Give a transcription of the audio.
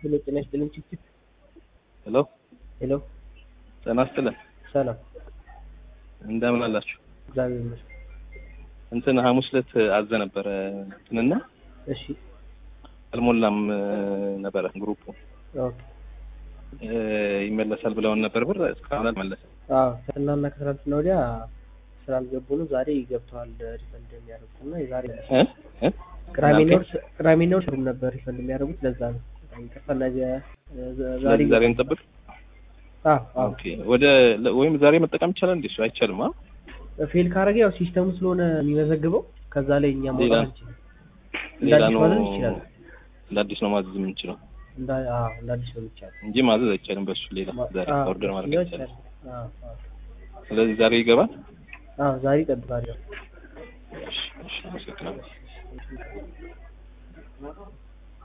ሄሎ ጤና ይስጥልኝ ችግር ሄሎ ሄሎ ጤና ይስጥልን። ሰላም እንደምን አላችሁ? እግዚአብሔር ይመስገን እንትን ሐሙስ ዕለት አዘ ነበረ እንትንና እሺ አልሞላም ነበረ ግሩፑ ኦኬ እ ይመለሳል ብለውን ነበር ብር እስካሁን አልመለሰም። አዎ ከትናንትና ከትናንትና ወዲያ ስላልገቡ ነው ዛሬ ገብተዋል ሪፈንድ የሚያደርጉት እና የዛሬ እ እ ቅዳሜና እናንተ? እሑድ ቅዳሜና እሑድ ሰሩም ነበር ሪፈንድ የሚያደርጉት ለዛ ነው በጣም ይቅርታ እነዚያ ዛሬ ስለዚህ ዛሬ እንጠብቅ። አዎ አዎ ኦኬ ወደ ለ- ወይም ዛሬ መጠቀም ይቻላል እንዴ? እሱ አይቻልም። አ ፌል ካረገ ያው ሲስተሙ ስለሆነ የሚመዘግበው ከዛ ላይ እኛ ሌላ ማውጣት አንችልም እንደ ሌላ አዲስ ነው ማዘዝ ይችላል እንደ አዲስ ነው ማዘዝ የምንችለው እንደ አዎ እንደ አዲስ ነው የሚቻለው እንጂ ማዘዝ አይቻልም። በሱ ሌላ ዛሬ አዎ፣ ኦርደር ማድረግ እሱኛው አይቻልም። ይቻላል። አዎ አዎ ስለዚህ ዛሬ ይገባል። አዎ ዛሬ ይጠብቃል ያው እሺ፣ እሺ፣ አመሰግናለሁ።